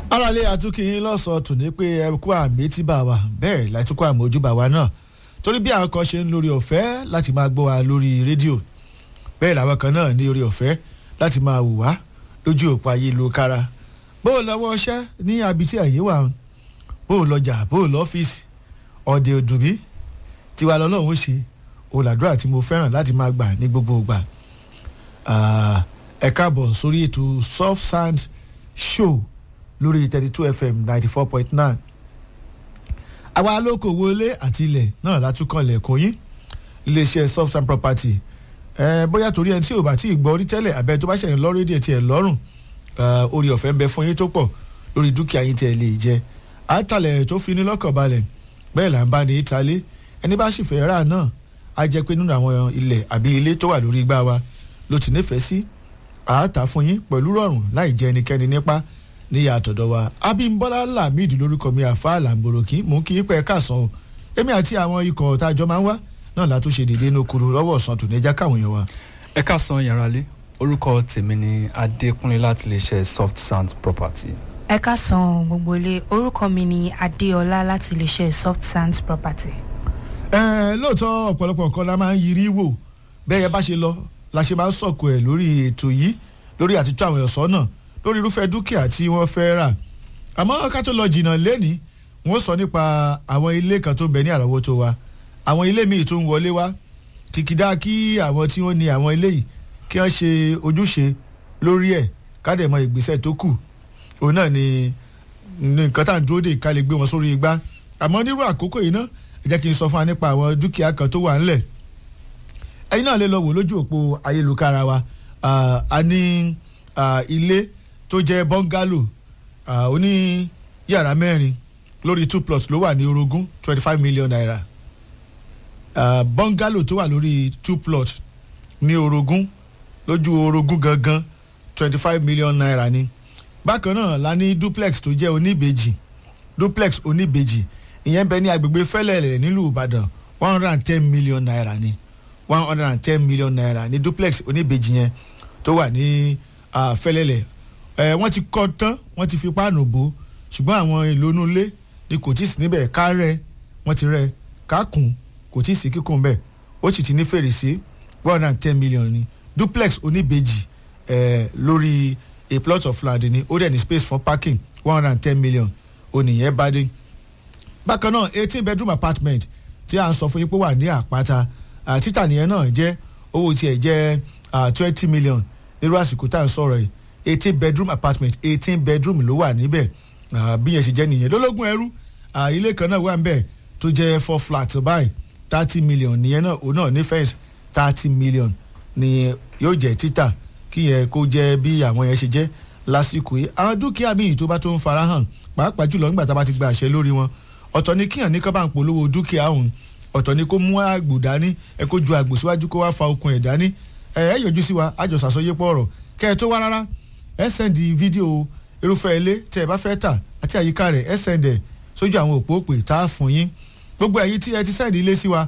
aráalé atúkìyín lọ́sàn-án tò ní pé ẹ kú àmì tí bá wa bẹ́ẹ̀ láti kó àmì ojúbà wa náà torí bí àwọn kan ṣe ń lórí ọ̀fẹ́ láti máa gbọ́ wa lórí rédíò bẹ́ẹ̀ làwọn kan náà ní orí ọ̀fẹ́ láti máa wò wá lójú òpó ayélujára bó o lọ́wọ́ ọṣẹ́ ní abití àyè wà bó o lọ́jà bó o lọ́fíìsì ọ̀dẹ̀ òdùnbí tiwa lọ́lọ́run ó ṣe òlàdúrà tí mo fẹ́ràn láti máa gbà ní gbogbo ìgbà ẹ káàbọ̀ sórí ètò soft sand show lórí thirty two fm ninety four point nine àwa alókòwò ilé àti ilẹ̀ náà látúkọ̀lẹ̀ ẹ̀kọ́ yín iléeṣẹ́ soft sand property ẹ bóyá torí ẹni tí ò bá tí ì gbọ́ orí tẹ́lẹ̀ àbẹ́ tó bá ṣẹ̀yìn lọ́rọ́ èdè tiẹ̀ lọ́rùn orí ọ̀fẹ́ ń bẹ fún yín tó pọ̀ lórí dúkìá yín tiẹ̀ lè jẹ àtàlẹ̀ tó fi ní lọ́kàn balẹ̀ bẹ́ẹ̀ là ń bá ní ìtàlẹ́ ẹni bá sì fẹ́ rà náà á jẹ́ pé nínú àwọn ilẹ̀ àbí ilé tó wà lórí igbá wa ló ti nífẹ̀ẹ́ sí àátà fún yín pẹ̀lú rọrùn láì jẹ ẹnikẹ́ni nípa níyà àtọ̀dọ̀ wa abimbola lamid lórúkọ mi àfa làǹbòròkì mú kí pẹ́ káàsán o èmi àti àwọn ikọ̀ tájọ máa ń wá náà látúnṣe dédé inú kuru lọ́wọ́ ọ̀sán tòní ẹja káwọn èèyàn wa. ẹ káàsán yàrá lé orúkọ tèmi ni adékúnlé láti lè ṣe soft sound property. ẹ káàsán gbogbo ilé orúkọ mi ni adéọlá láti lè ṣe soft sand property. ẹ lóòótọ́ ọ̀pọ̀lọpọ̀ nǹkan la máa ń yiri wò bẹ́ẹ̀ yẹn bá ṣe lọ la ṣe máa ń sọ̀kò ẹ̀ lórí ètò yìí lórí àtúntò àwọn ẹ̀sọ́ náà lórí irúfẹ́ dúkìá tí wọ́n fẹ́ rà àmọ́ ká tó lọ jìnnà lẹ́ni wọ́n sọ nípa àwọn ilé kan tó ń bẹ ní àrọ́wọ́tó wa àwọn ilé míì tó ń wọlé wá kìkìdá kí àwọn tí wọ́n ní àwọn ilé yìí kí wọ́n ṣe ojúṣe lórí ẹ̀ kádẹ̀mọ ìgbésẹ̀ tó kù òun náà ni nǹkan tá à ń dúró dè ká lè gbé wọn sórí igbá àmọ́ nírú àkókò yìí náà ẹ jẹ́ kí n sọ fún wa nípa àwọn dúkìá kan tó wà ńlẹ̀ ẹ̀yin náà lè lọ wò lójú òpó ayélujára wa a ní ilé tó jẹ́ bọ́ngálò oní yàrá mẹ́rin lórí two plots ló wà ní orogún twenty five million naira bọ́ngálò tó wà lórí two plots ní orogún lójú orogún gangan twenty five million naira ni bákan náà la ní duplex tó jẹ́ oníbejì duplex oníbejì ìyẹn bẹ ní agbègbè fẹ́lẹ́lẹ̀ nílùú ìbàdàn one hundred and ten million naira ni one hundred and ten million naira ní duplex oníbejì yẹn tó wà ní fẹ́lẹ́lẹ̀ ẹ wọ́n ti kọ́ tán wọ́n ti fi páànù bò ṣùgbọ́n àwọn ìlónú ilé ni kò tí ì sí níbẹ̀ ká rẹ wọ́n ti rẹ ká kùn kò tí ì sí kíkùn bẹ́ẹ̀ ó sì ti ní fèrèsé one hundred and ten million ni duplex oníbejì ẹ lórí a plot of land ni ó dẹ̀ ní space for parking one hundred and ten million oníyẹn bá dé bákan náà eighteen bedroom apartment tí a ń sọ fún yín pé wà ní àpáta títà nìyẹn náà jẹ́ owó tiẹ̀ jẹ́ twenty million nírú àsìkò tá à ń sọ̀rọ̀ yìí eighteen bedroom apartment eighteen bedroom ló wà níbẹ̀ bí yẹn ṣe jẹ́ nìyẹn lólógún ẹrú ilé kan náà wà níbẹ̀ tó jẹ́ four flat báyìí thirty million nìyẹn náà òun náà ní fẹ́ǹsì thirty million ni yóò jẹ́ títà kí yẹn kó jẹ́ bí àwọn yẹn ṣe jẹ́ lásìkò yìí àwọn dúkìá míì tó bá tó ń farahàn pàápàá jùlọ nígbà tá a bá ti gba àṣẹ lórí wọn ọ̀tọ̀ ni kíyàn ní ká bá ń polówó dúkìá òun ọ̀tọ̀ ni kó mú àgbò dání ẹ kó ju àgbò síwájú kó wá fa okun ẹ̀ dání ẹ ẹ yọjú sí wa àjọ sàsọyépọ̀ ọ̀rọ̀ kẹ́ ẹ tó wá rárá ẹ sẹ́ndì fídíò irúfẹ́ ilé tẹ́ ẹ bá fẹ́ tà àti àyíká rẹ̀ ẹ sẹ́ndẹ̀ sójú àwọn òpó òpè tá a fún yín gbogbo ẹ̀yin tí ẹ ti sẹ́ndì ilé sí wa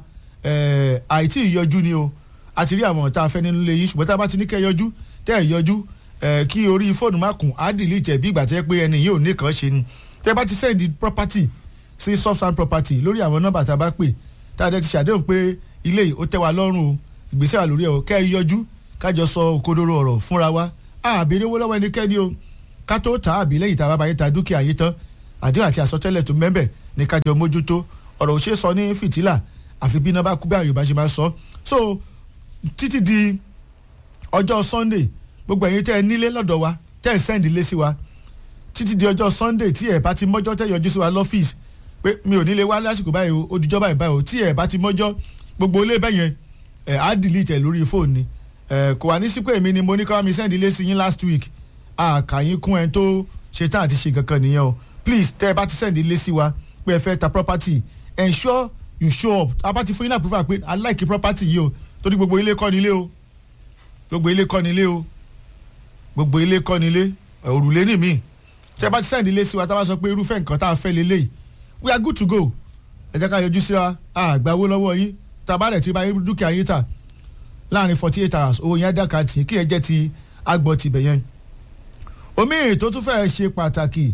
àìtí ìyọjú ni o a ti rí àwọn tá a fẹ́ nínú ilé yín ṣùgbọ́n tá a bá ti ní kẹ́ yọjú tẹ́ ẹ yọjú kí orí fóònù má kùn á dìlítẹ̀ bí ìgbà tẹ́ pé ẹni yìí ò ní kàn ṣe ni tẹ́ bá ti sẹ́ndì property sí soft sand property lórí àwọn nọ́mbà tá a bá pè tá a dẹ́ ti ṣàdéhùn pé ilé yìí ó tẹ́ wa lọ́rùn o ìgbésẹ̀ wà lórí ẹ̀ o kẹ́ ẹ yọjú kájọ sọ òkodoro ọ̀rọ̀ fúnra wa àbèrè owó lọ́wọ́ ẹnikẹ́ni o ká tó tà àbí lẹ́yìn tá a bá bá yín ta dúkìá yín tán àdéhùn àti àsọtẹ́lẹ̀ tó mẹ́bẹ̀ ní kájọ mójútó ọ̀rọ̀ òṣè sọ ní fìtílà àfi bí iná bá kú bí àwọn Yorùbá ṣe máa sọ so títí di ọjọ́ Sunday gbogbo ẹ̀yin tẹ́ ẹ nílé lọ́dọ̀ wa tẹ́ ẹ sẹ́ndì lé sí wa títí di ọjọ́ Sunday tí ẹ bá ti mọ́jọ́ tẹ́ yọjú sí wa lọ́fíìsì pé mi ò nílé wá lásìkò báyìí o ó dijọ́ báyìí báyìí o tí ẹ bá ti mọ́jọ́ gbogbo ilé bẹ́yẹn ẹ á delete ẹ lórí fóònù ni ẹ kò wá ní sí pé èmi ni mo ní káwá mi send ilé sí yín last week àkàyín kún ẹ tó ṣe tán àti ṣe kankan nìyẹn o please tẹ ẹ bá ti send ilé sí wa pé ẹ fẹ́ ta property ensure you show up a bá ti fún yín náà proof pé i like property yìí o torí gbogbo ilé kọ́ ni ilé o gbogbo ilé kọ́ ni ilé o gbogbo ilé kọ́ ni ilé òrùlé ni mí tẹ ẹ bá ti send ilé sí wa tá a bá sọ pé irúfẹ́ nǹkan tá a fẹ́ lélẹ́yìí we are good to go ẹ jẹ́ ká yọjú síra àgbàwó lọ́wọ́ yín tabalẹ̀ tí bá dúkìá yín tà láàrin forty eight hours owó yẹn dàkà tì kí ẹ jẹ́ ti agbọ̀n tibẹ̀ yẹn. omi tó tún fẹ́ ṣe pàtàkì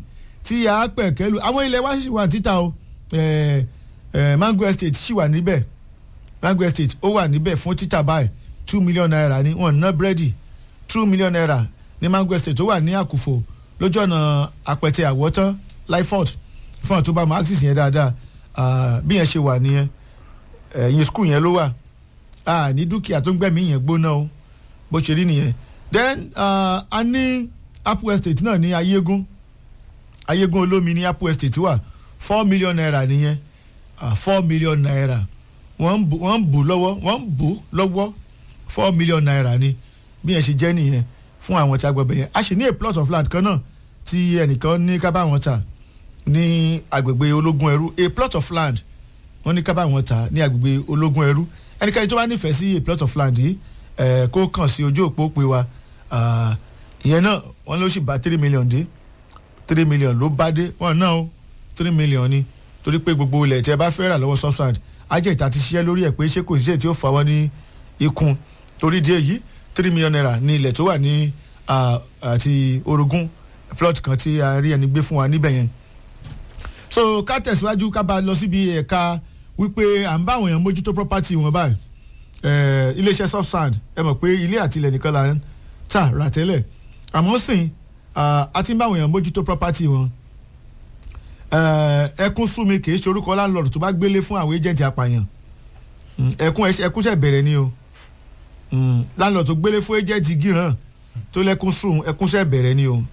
tí a pẹ̀ kẹ́lu àwọn ilẹ̀ wa sì wà títà o eh, eh, mango estate sì wà níbẹ̀ mango estate ó wà níbẹ̀ fún títà báyìí two million naira ni wọ́n ná búrẹ́dì two million naira ní mango estate tó wà ní àkùfò lójú ọ̀nà àpẹtẹ àwọ̀tán lyford fún àwọn tó bá mọ axis yẹn dáadáa ah, bí yẹn ṣe wà nìyẹn ẹ̀yìn skul yẹn ló wà ah, ní dúkìá tó ń gbẹ̀mí yẹn gbóná o bó ṣe rí nìyẹn then uh, a ní apple estate náà ní ayégún ayégún olómi ní apple estate wà four million naira nìyẹn uh, four million naira wọ́n ń bù wọ́n ń bù lọ́wọ́ wọ́n ń bù lọ́wọ́ four million naira ni bí yẹn ṣe jẹ́ nìyẹn fún àwọn tí a gbọ́ bẹ̀ yẹn a sì ní a plot of land kan náà tí ẹnìkan ní ká bá wọn tà ní agbègbè ológun ẹrú a plot of land wọ́n ní ká bá wọn tà ní agbègbè ológun ẹrú ẹnikẹ́ni tó bá nífẹ̀ẹ́ sí a plot of land yìí ẹ̀ kó kàn sí ojú òpó pé wa ah, ìyẹn náà wọ́n ló sì bá three million dé three million ló bá dé wọ́n náà ó three million ni torí pé gbogbo ilẹ̀ tí ẹ bá fẹ́ rà lọ́wọ́ substand ajẹ́ ìta ti ṣiṣẹ́ lórí ẹ̀ pé ṣé kò sí èyí tí ó fà wọ́n ní ikùn torí díẹ̀ yìí three million naira ní ilẹ̀ tó wà ní ah, àti orogún plot kan tí a rí ẹni gbé fún wa níbẹ̀ yẹn so ká tẹ̀síwájú ká bá lọ síbi ẹ̀ka wípé à ń bá àwọn èèyàn mójútó property wọn báyìí eh, iléeṣẹ́ soft sand ẹ mọ̀ pé ilé àti ilẹ̀ nìkan là ń tà rà tẹ́lẹ̀ àmọ́ sìn ah, a ti ń bá àwọn èèyàn mójútó property wọn Eh, ẹkún súnmi kì í ṣe orúkọ landlord tó bá gbélé fún àwọn agent apààyàn Mm, ẹkún ẹṣẹ- ẹkún ṣẹ̀ bẹ̀rẹ̀ ni o Mm, landlord tó gbélé fún agent gíràn tó lẹ́kún sùn ẹkún ṣẹ̀ bẹ̀rẹ̀ ni o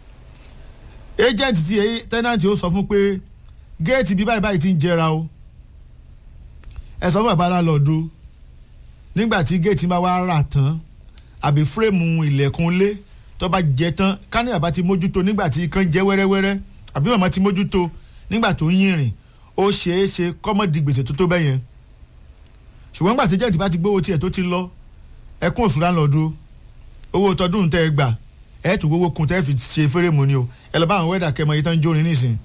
agent tí ẹ- tenant ó sọ fún pé géètì bí báyìí báyìí ti ń jẹra o ẹ sọ fún bàbá landlord o nígbà tí géètì bá wá rà tán àbí fírèmù ilẹ̀kùn lé tó bá jẹ tán kání bàbá ti mójútó nígbà tí kan jẹ́ wẹ́rẹ́wẹ́rẹ́ àbí màmá ti mójútó nígbà tó ń yìnrìn ó ṣeé ṣe kọ́mọ̀dì gbèsè tó tó bẹ́ẹ̀ yẹn ṣùgbọ́n nígbà tí jẹ́ǹtì bá ti gbówó tiẹ̀ tó ti lọ ẹkún òṣùlá lọ́dún owó tọdún tẹ́ ẹ gbà ẹ tún gbówó kun tẹ́ ẹ fi ṣe fẹ́rẹ̀mù ni o ẹ lọ bá àwọn wẹ́dà kẹmọ yìí tán ń jórin nísìn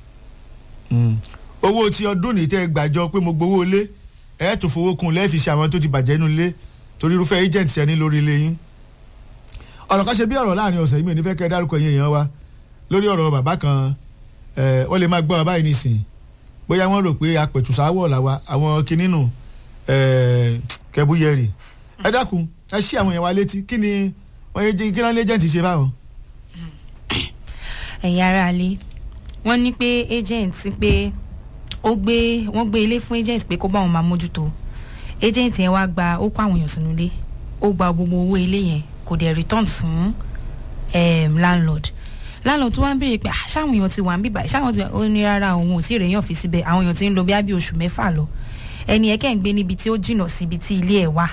owó tí ọdún nìyí tẹ́ ẹ gbàjọ pé mo gbowó lé ẹ tún fowó kun lẹ́ẹ̀ fi ṣe àwọn tó ti bàjẹ́ nínú ilé torí irúfẹ́ agent ẹni lórí ilé yín ọ̀rọ̀ kan ṣe bí ọ̀rọ̀ láàrin ọ̀sẹ̀ yìí mi ò ní fẹ́ kẹ́ ẹ dárúkọ yín èèyàn wa lórí ọ̀rọ̀ bàbá kan ẹ̀ wọ́n lè máa gbọ́ bàbá yìí nísìn bóyá wọ́n rò pé apẹ̀tùsáwọ̀ làwa àwọn kinínú ẹ̀ kẹbúyẹrì ẹ dákun ẹ ṣí àwọn èèyàn wa létí kí ni wọ́n yé kí náà lẹ́jẹ̀ntì ṣe báwọn. ẹ̀yin ará ilé wọ́n ní pé agent pé ó gbé wọ́n gbé ilé fún agent pé kó bá wọn máa mójútó agent yẹn wá gba ó kó àwọn èèyàn sínú ilé ó gba gbogbo owó ilé yẹn kò dẹ̀ return fún um, landlord landlord tó wá ń béèrè pé "Ah, ṣáwọn èèyàn ti wà ń bíbà ṣáwọn ti wà ó ní rárá òun ò tí ì rèéyàn fi síbẹ̀ àwọn èèyàn ti ń lọ bí ábí oṣù mẹ́fà lọ ẹni ẹ̀ kẹ́ ń gbé níbi tí ó jìnnà síbi tí ilé ẹ̀ wà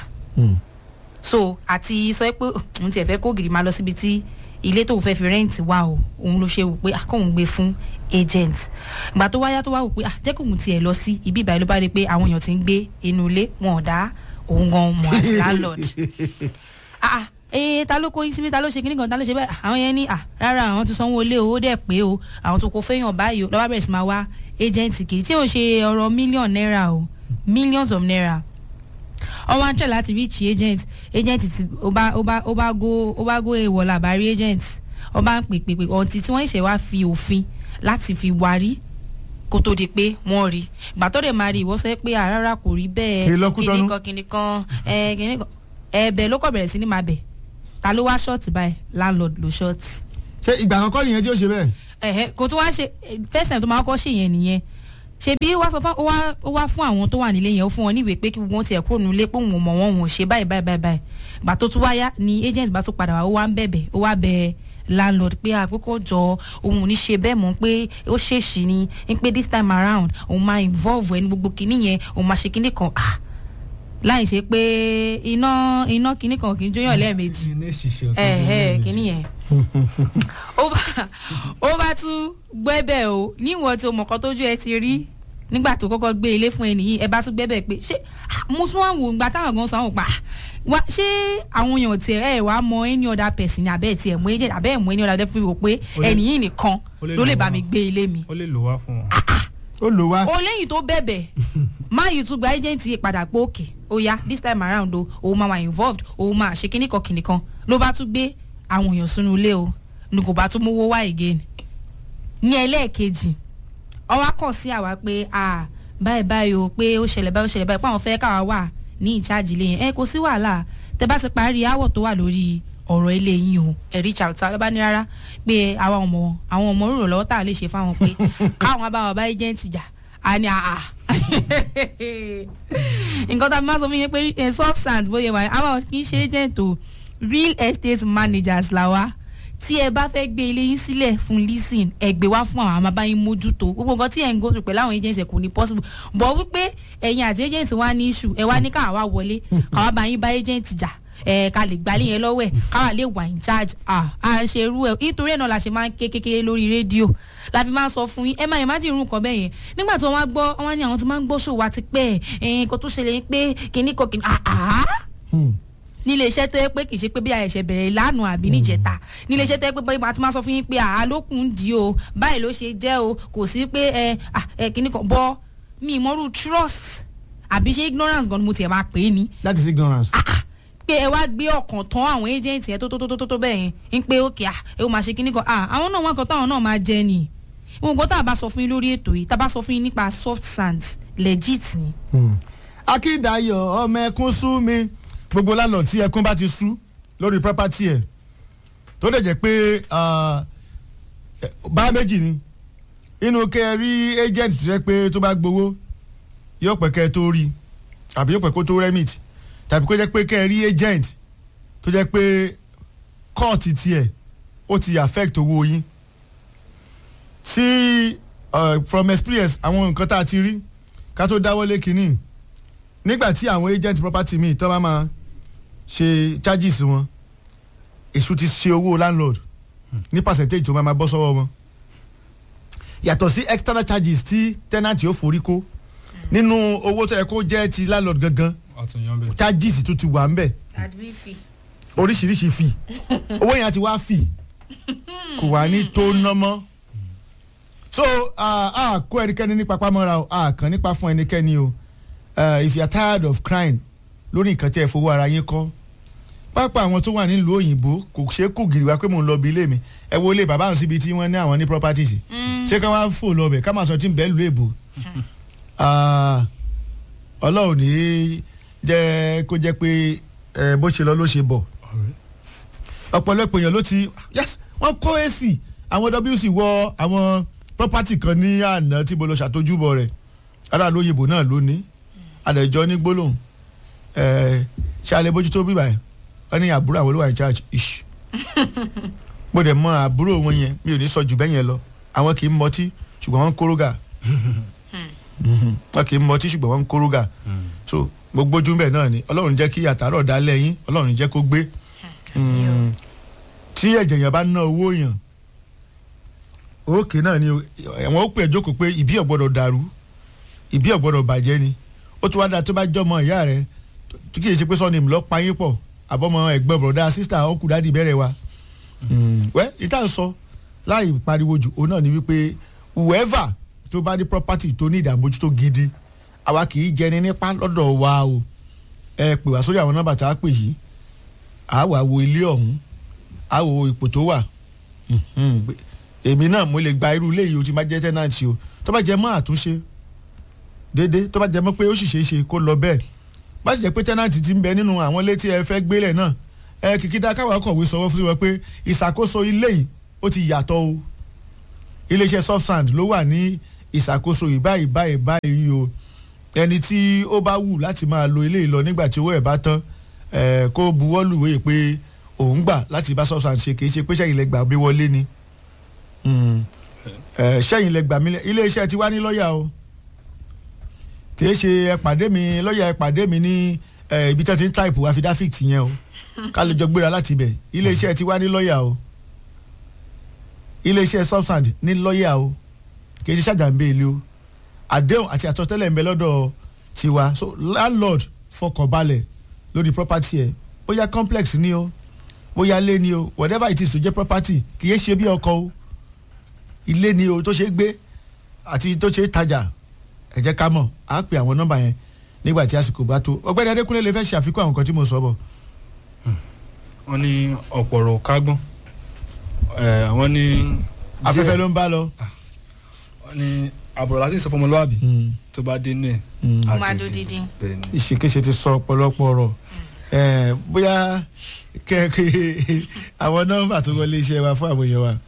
so àti sọ pé òun tiẹ̀ fẹ́ kó gìrì máa lọ síbi tí ilé tóun fẹ́ fi rẹ́ǹtì wá o òun ló ṣe wò pé akóhun gbé fún agent ìgbà tó wáyá tó wá wò pé ah, jẹ́ kóun tiẹ̀ lọ sí ibi ìbàyẹ̀ ló bá rí i pé àwọn èèyàn ti ń gbé inú ilé wọn ò dá òun gan mọ̀ as landlord ah ah, ee ta ló kó yín síbi ta ló ṣe kíní kan ta ló ṣe bẹ́ẹ̀ àwọn yẹn ní ah rárá àwọn ti sanwó ilé owó dẹ̀ pé o àwọn tó kó fẹ́yàn báyìí o lọ́wọ́ bẹ̀rẹ̀ sí máa wá agent kiri tí ò ń ṣe ọ̀rọ̀ mílíọ̀nù náírà o millions of naira wọ́n wá ń tẹ̀ láti reach agent agent ti ó bá ó bá ó bá go ó bá go èèwọ̀ làbárí agent wọ́n bá ń pè pè pè ọ̀ǹtí tí wọ́n ṣẹ̀ wá fi òfin láti fi warí kó tó di pé wọ́n rí ìgbà tó dẹ̀ máa rí ìwọ sọ pé àrárá kò rí bẹ́ẹ̀ Kí ló kú tọ́nú? kíní kan kíní kan ẹ kíní kan ẹ̀bẹ̀ ló kọ̀ bẹ̀rẹ̀ sí ní máa bẹ̀ ta ló wá ṣọ́ọ̀tì báyìí landlord ló ṣọ́ọ̀tì ṣé ìgbà àkọ́kọ́ nìyẹn tí ó ṣe bẹ́ẹ̀. ẹ̀hẹ́ kò tún wá ṣe first time tó máa kọ́ ṣe yẹn nìyẹn ṣebí ó wá sọ fún ó wá ó wá fún àwọn tó wà nílé yẹn ó fún wọn níwèé pé kí wọ́n tiẹ̀ kúrò nílé pé òun ò mọ̀ wọ́n òun ò ṣe báyìí báyìí báyìí báyìí gbà tó tún wáyá ni agent bá tún padà wá ó wá ń bẹ̀bẹ̀ ó wá bẹ landlord pé àkókò jọ òun ò ní ṣe bẹ́ẹ̀ mọ́ pé ó ṣèṣì ni ń pé this time around òun máa involve ẹni gbogbo kinní yẹn òun máa ṣe kinní kan ah láì ṣe pé iná iná kinní kan kì í jóyàn lẹ́ẹ̀mejì ní ṣiṣẹ́ ẹ ẹ kìíní yẹn ó bá ó bá tún gbẹ́bẹ̀ o níwọ̀n tí o mọ̀kọ́ tójú ẹ ti rí nígbà tó kọ́kọ́ gbé ilé fún ẹnì yìí ẹ bá tún gbẹ́bẹ̀ pé ṣé ah, mo tún wá wò ìgbà táwọn gan sanwó pa wá ṣé àwọn èèyàn tiẹ̀ ẹ wàá mọ any other person ní abẹ́ tiẹ̀ mú agent abẹ́ ẹ̀ mú any other person wò pé Ó lè- ẹnì yìí nìkan ó lè ló lè lọ bá wá. mi gbé ilé mi ó lè lò wá fún wọn. ó lò wá. o lẹ́yìn tó bẹ̀bẹ̀ máa yìí tún gba agent yìí padà pé òkè ó yá this time around o òun máa wà involved òun máa ṣe kíní kan kìnì kan ló bá tún gbé àwọn èèyàn sínú ilé o ní kò bá tún mówó wá again ní ẹlẹ́ẹ̀kejì ọwọ́ kàn sí àwa pé ah báyìí báyìí o pé ó ṣẹlẹ̀ báyìí ó ṣẹlẹ̀ báyìí pé àwọn fẹ́ káwa wà ní ìcháàjì ilé yẹn ẹ kò sí wàhálà tẹ bá ti parí aáwọ̀ tó wà lórí ọ̀rọ̀ ilé yín o ẹ̀rí chauta ló bá ní rárá pé àwọn ọmọ àwọn ọmọ rúrò lọ́wọ́ tá a lè ṣe fáwọn pé káwọn bá wọn bá agent jà á ní àà nǹkan tá a máa sọ fún yín pé eh, soft sand bóyá wà àwọn kì í ṣe agent o real estate managers là wá tí ẹ bá fẹ́ gbé ilé yín sílẹ̀ fún leasing ẹ gbé wá fún àwọn àmàbáyín mójútó gbogbo nǹkan tí ẹ̀ ń go through pẹ̀lú àwọn agents ẹ̀ kò ní possible bọ̀ wípé ẹ̀yin àti agent wa ní issue ẹ wá ní káwa wá wọlé káwa bá yín bá agent jà ẹ ká lè gbalé yẹn lọ́wọ́ ẹ̀ káwa lè wà in charge à à ń ṣe irú ẹ̀ nítorí ẹ̀ náà la ṣe máa ń ké kékeré lórí rédíò la fi máa ń sọ fún yín ẹ máa yẹn má jẹ́ irú nǹkan bẹ́ẹ̀ yẹn nígbà tí wọ́n wá gbọ́ wọ́n ní àwọn ti máa ń gbọ́ ṣòwò àti pé ẹ̀ nǹkan tó ṣẹlẹ̀ ni pé kìnnì kan kìnnì àá nílé iṣẹ́ tó yẹ pé kì í ṣe pé bí àyẹ̀ṣẹ̀ bẹ̀rẹ̀ lánàá àbí níjẹta nílé iṣẹ́ tó yẹ pé báyìí máa ti máa sọ fún yín pé àá lókun dì o báyìí ló ṣe jẹ́ o kò sí pé ẹ ẹ kìnnì kan bọ́ mi ìmọ̀rú trust àbí ṣé ignorance gan ni mo tiẹ̀ máa pè é ni that is ignorance. pé ẹ wá gbé ọkàn tán àwọn agent yẹn tó tó tó tó tó bẹ́ẹ̀ yẹn ń pé òkè à ẹ ó máa ṣe kíní kan à àwọn náà wọn kan táwọn náà máa jẹ ni ìwọ̀n gbọ́ tá a bá sọ fún yín lórí ètò yìí tá a bá sọ fún yín nípa soft sand legit ni. akíndayọ̀ ọmọ ẹkún sú mi gbogbo lálọ́ tí ẹkún bá ti sú lórí property ẹ̀ tó lè jẹ́ pé ah, eh, bá méjì ni inú kẹ́ ẹ rí agent tó jẹ́ pé tó bá gbowó yóò pẹ́ kẹ́ ẹ tó rí àbí yóò pẹ́ kó tó remit tàbí kó jẹ́ pé kẹ́ ẹ rí agent tó jẹ́ pé kọ́ọ̀tì tiẹ̀ ó ti affect owó yín tí uh, from experience àwọn nǹkan tá a ti rí ká tó dáwọ́lé kínní nígbà tí àwọn agent property mi tó bá máa ṣe charges wọn èṣù ti ṣe owó landlord ní percentage tó máa máa bọ́ sọ́wọ́ wọn yàtọ̀ sí external charges tí tenant yóò forí kó nínú owó tó yẹ kó jẹ́ ti landlord gangan àtúnyàn bẹ́ẹ̀. charges tó ti wà ń bẹ̀ oríṣiríṣi fee owó yẹn ti wá fee kò wá ní tó ná mọ́ so a uh, kó ẹnikẹ́ni ní papámọ́ra o a kàn nípa fún ẹnikẹ́ni o uh, if you are tired of crying lórí nǹkan tí ẹ fowó ara yín kọ́ pápá àwọn tó wà nílùú òyìnbó kò ṣeé kù gìrì wá pé mò ń lọ bí ilé mi ẹ wo ilé bàbá àwọn síbi tí wọ́n ní àwọn ní properties ṣé ká wá fò lọ bẹ̀ ká máa sọ tí ń bẹ́ẹ̀ lù èbò ọlọ́run ní jẹ́ kó jẹ́ pé ẹ, bó ṣe lọ ló ṣe bọ̀ ọ̀pọ̀lọpọ̀ èèyàn ló ti yes wọ́n kó ac àwọn wc wọ àwọn property kan ní àná tí mo lọ ṣàtójúbọ rẹ̀ ará lóyìnbó náà lónìí àdẹ̀jọ́ ní gbólóhùn ẹ̀ ṣe alẹ́ bójútó bíbà ẹ̀ wọ́n ní àbúrò àwọn olówó in charge ish mo dẹ̀ mọ àbúrò wọn yẹn mi ò ní sọ jù bẹ́ẹ̀ yẹn lọ àwọn kì í mọtí ṣùgbọ́n wọ́n ń kórógà wọ́n kì í mọtí ṣùgbọ́n wọ́n ń kórógà so mo gbójú bẹ́ẹ̀ náà ni ọlọ́run jẹ́ kí àtàrọ̀ dá lẹ́yìn ọlọ́run jẹ́ kó gbé Mm, tí ẹ̀jẹ̀ yẹn bá ná owó yàn òkè náà ni ẹ̀wọ̀n ó pè é jókòó pé ìbí ọ̀gbọ́dọ̀ dàrú ìbí ọ̀gbọ́dọ̀ bàjẹ́ ni ó tún wá dáa tó bá jọmọ ìyá rẹ tó kì í ṣe pé sọ́ni ìmùlọ́ pa yín pọ̀ àbọ̀mọ ẹ̀gbọ́n bọ̀dá sísítà ọ̀kù dádì bẹ̀rẹ̀ wa wẹ́ ìta ń sọ láì pariwo jù òun náà ni wípé whoever tó bá ní property tó ní ìdààmójútó gidi àwa kì í jẹni nípa lọ́dọ̀ wa o ẹ pè wá sórí àwọn nọ́mbà tá a pè yìí a wà wo ilé ọ̀hún a wo ipò tó wà Mhm. èmi náà mo lè gba irú ilé yìí o ti máa jẹ́ tẹ́nàntì o tó bá jẹ mọ́ àtúnṣe déédéé tó bá jẹ mọ́ pé ó sì ṣeé ṣe kó lọ bẹ́ẹ̀ bá sì jẹ́ pé tẹ́nàntì ti ń bẹ nínú àwọn ilé tí ẹ fẹ́ gbélẹ̀ náà ẹ kìkìdá káwa kọ̀wé sọ̀rọ̀ fún wọn pé ìṣàkóso ilé yìí ó ti yàtọ̀ o iléeṣẹ́ soft sand ló wà ní ìṣàkóso ìbáyìí báyìí báyìí o ẹni tí ó bá wù láti máa lo ilé yìí lọ nígbà tí owó ẹ̀ bá tán ẹ kó buwọ́ lùwé pé òun gbà láti bá substance ṣe kìí ṣe pé sẹ́yìn lẹ gbà bí wọlé ni Mm. ẹ sẹ́yìn lẹ gbà mí lẹ iléeṣẹ́ ti wá ní lọ́ọ̀yà o kìí ṣe ẹ pàdé mi lọ́ọ̀yà ẹ pàdé mi ní ẹ, ibi tí wọ́n ti ń táìpù affidavit yẹn o ká lè jọ gbéra láti ibẹ̀ iléeṣẹ́ ti wá ní lọ́ọ̀yà o iléeṣẹ́ substance ní lọ́ọ̀yà o kìí ṣe ṣàjàmbé ilé o àdéhùn àti àtọ́tẹ́lẹ̀ ń bẹ lọ́dọ̀ tiwa so landlord fọkànbalẹ̀ lórí property ẹ bóyá complex ni o bóyá ilé ni o whatever it is tó jẹ́ property kì í ṣe bí ọkọ o ilé ni o tó ṣe gbé àti tó ṣe tajà ẹ jẹ́ ká mọ̀ á pè àwọn nọ́mbà yẹn nígbà tí àsìkò bá tó ọ̀gbẹ́ni adékúnlé lè fẹ́ ṣe àfikún àwọn nǹkan tí mo sọ bọ̀. wọ́n ní ọ̀pọ̀rọ̀ kágbọ́n ẹ̀ wọ́n ní. afẹ́fẹ́ ló ń bá lọ. Ah, ní àbúrò láti sọ fọmọlúwàbí Mm, tó bá dé inú ẹ̀ mm. Ó máa dó dídín. bẹ́ẹ̀ ni. ìṣèkéṣe ti sọ ọ̀pọ̀lọpọ̀ ọ̀rọ̀ Eh, bóyá kẹ́kẹ́ àwọn nọ́mbà tó wọlé iṣẹ́ wa fún àwọn èèyàn wa.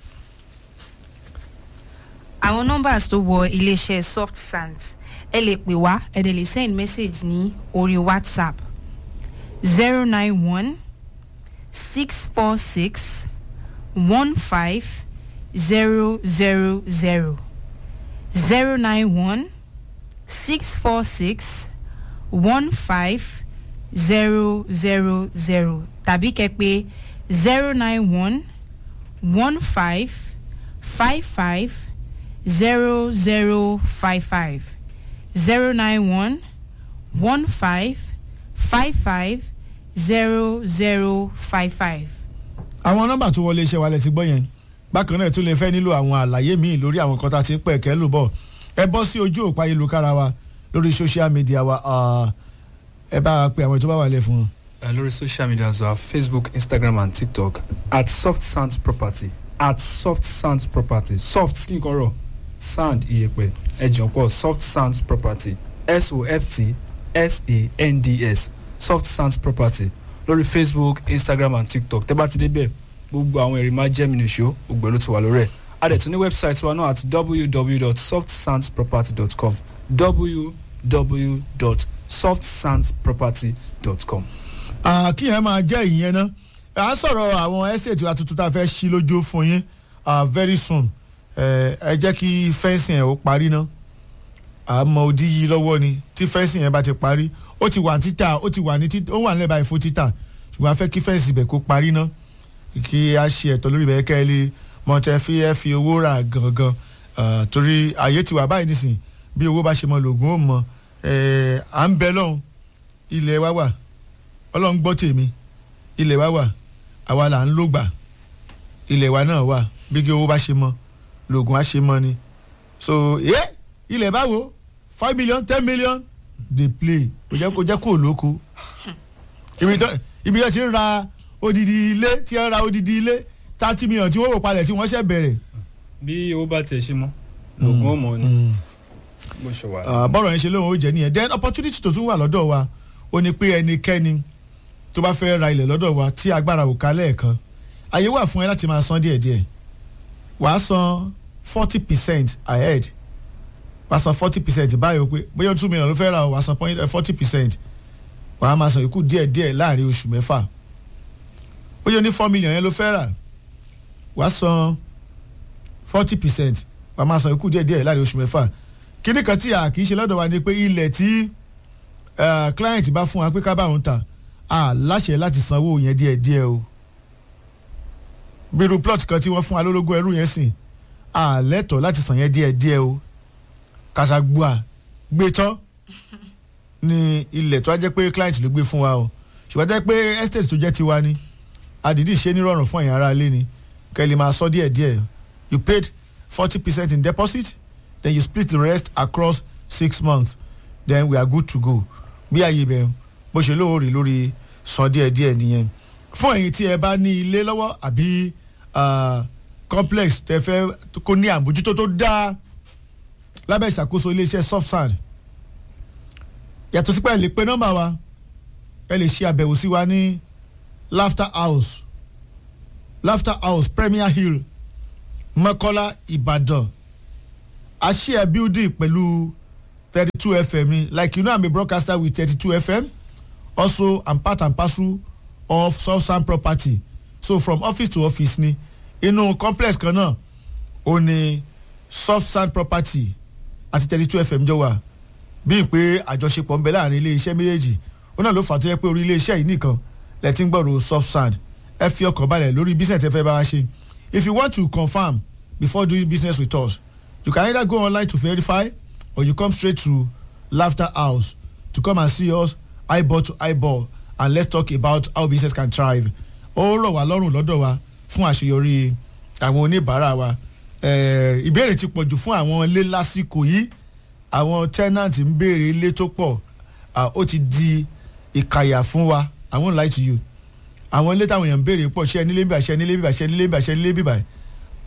àwọn numbers tó wọ iléeṣẹ́ soft sand ẹ lè pè wá ẹ dẹ̀ lè send message ní orí whatsapp zero nine one six four six one five zero zero zero zero nine one six four six one five zero zero zero tàbí kẹ́ pè zero nine one one five five five zero zero five five zero nine one one five five five zero zero five five. àwọn nọ́mbà tó wọlé iṣẹ́ wa lẹ ti gbọ́ yẹn bákan náà tún lè fẹ́ nílò àwọn àlàyé míì lórí àwọn nǹkan tá a ti ń pẹ̀ kẹ́ lù bọ̀ ẹ bọ́ sí ojú òpó ayélujára wa lórí social media wa ah, ẹ bá a pe àwọn tó bá wà lẹ̀ fún wọn. Uh, lórí social media as well facebook instagram and tiktok at soft sounds property at soft sounds property soft kí n kọ́ rọ̀ sound iyẹ̀pẹ̀ ẹ̀jọ̀ pọ̀ soft sounds property s o f t s a n d s soft sounds property lórí facebook instagram and tiktok tẹ́ bá ti débẹ̀ gbogbo àwọn ẹ̀rí máa jẹ́ mi nìṣó gbogbo ẹ̀ ló ti wà lórí ẹ̀ a dẹ̀ tún ní website wa náà at www.softsoundsproperty.com www.softsoundsproperty.com. Ah, kí yẹn máa jẹ́ ìyẹn ná à ń sọ̀rọ̀ àwọn estate wa tuntun tá a fẹ́ ṣí lójú fún yín ah, very soon Eh, ẹ jẹ́ kí fẹ́ǹsì yẹn ó parí ná àmọ́ òdì yìí lọ́wọ́ ni tí fẹ́ǹsì yẹn bá ti parí ó ti wà ní títà ó ti wà ní títà ó wà nílẹ̀ báyìí fún títà ṣùgbọ́n a fẹ́ kí fẹ́ǹsì ibẹ̀ kó parí ná kí a ṣe ẹ̀tọ́ lórí ibẹ̀ kẹ́ ẹ lè mọ̀tẹ́ fi ẹ fi owó rà gangan Ah, torí àyè ti wà báyìí nísìn bí owó bá ṣe mọ lògùn ó mọ Eh, à ń bẹ lọ́hùn ilẹ̀ wa wà ọlọ́run gbọ́ tèmi ilẹ̀ wa wà àwa là ń lògbà ilẹ̀ wa náà wà bí kí owó bá ṣe mọ lògùn á ṣe mọ ni so ẹ ilẹ̀ báwo five million ten million dey play kò jẹ́ kó jẹ́ kó lóko ibi tó ibi tó ti ń ra odidi ilé tí ń ra odidi ilé thirty million tí wọ́n wò palẹ̀ tí wọ́n ṣẹ̀ bẹ̀rẹ̀. bí owó bá tiẹ̀ ṣe mọ́ lògùn ó mọ̀ ni Mm. bó ṣe wà. Ah, bọ́rọ̀ yẹn ṣe lóun ó jẹ́ nìyẹn then opportunity tó tún wà lọ́dọ̀ wa ó ní pé ẹnikẹ́ni tó bá fẹ́ ra ilẹ̀ lọ́dọ̀ wa tí agbára ò ká lẹ́ẹ̀kan àyè wà fún ẹ láti máa san díẹ̀díẹ̀ wàá san forty percent ahead wàá san forty percent báyìí o pé bóyá two million ló fẹ́ ra o wàá san forty percent wàá máa san ìkú díẹ̀díẹ̀ láàrin oṣù mẹ́fà bóyá o ní four million yẹn ló fẹ́ rà wàá san forty percent wàá máa san ìkú díẹ̀díẹ̀ láàrin oṣù mẹ́fà kíní kan tí a kì í ṣe lọ́dọ̀ wa ni pé ilẹ̀ tí eh, client bá fún wa pé ká bá òun ta a láṣẹ láti sanwó yẹn díẹ̀díẹ̀ o bírú plot kan tí wọ́n fún wa lólógún ẹrú yẹn sìn a lẹ́tọ̀ọ́ láti san yẹn díẹ̀díẹ̀ o kàṣàgbọ́à gbé tán ni ilẹ̀ tó á jẹ́ pé client ló gbé fún wa o ṣùgbọ́n jẹ́ pé estate tó jẹ́ tiwa ni àdìdí ṣe nírọ̀rùn fún ẹ̀yin ará ilé ni kẹ́ ẹ lè máa sọ díẹ̀díẹ̀ you paid forty percent in deposit then you split the rest across six months then we are good to go bí ààyè bẹ̀ bó ṣe lóore lórí san díẹ̀díẹ̀ nìyẹn fún ẹ̀yin tí ẹ bá ní ilé lọ́wọ́ àbí ah, complex tẹ fẹ́ kó ní àmójútó tó dáa lábẹ́ ìṣàkóso iléeṣẹ́ soft sand yàtọ̀ sí pé ẹ lè pe nọ́mbà wa ẹ lè ṣe àbẹ̀wò sí wa ní laughter house laughter house premier hill mọ́kọ́lá ìbàdàn I share building pẹ̀lú thirty two fm ni like you know i'm a broadcaster with thirty two fm also i'm part and parcel of southside property so from office to office ni inú complex kan náà ó ní southside property àti thirty two fm jọ wà bíi pé àjọṣepọ̀ ń bẹ láàrin ilé iṣẹ́ méjèèjì ó náà ló fà tó yẹ pé orí ilé iṣẹ́ yìí nìkan lẹ ti ń gbọ́rọ̀ southside ẹ fi ọkàn balẹ̀ lórí business ẹ fẹ́ bá wa ṣe if you want to confirm before doing business with us you can either go online to verify or you come straight to laughter house to come and see us eyeball to eyeball and let's talk about how business can thrive ó rọ̀ wá lọ́rùn lọ́dọ̀ wa fún àṣeyọrí àwọn oníbàárà wa Eh, ìbéèrè ti pọ̀jù fún àwọn ilé lásìkò yìí àwọn tenant ń béèrè ilé tó pọ̀ Ah, ó ti di ìkàyà fún wa i won't lie to you àwọn ilé táwọn èèyàn ń béèrè pọ̀ ṣe nílé bíbà ṣe nílé bíbà ṣe nílé bíbà ṣe nílé bíbà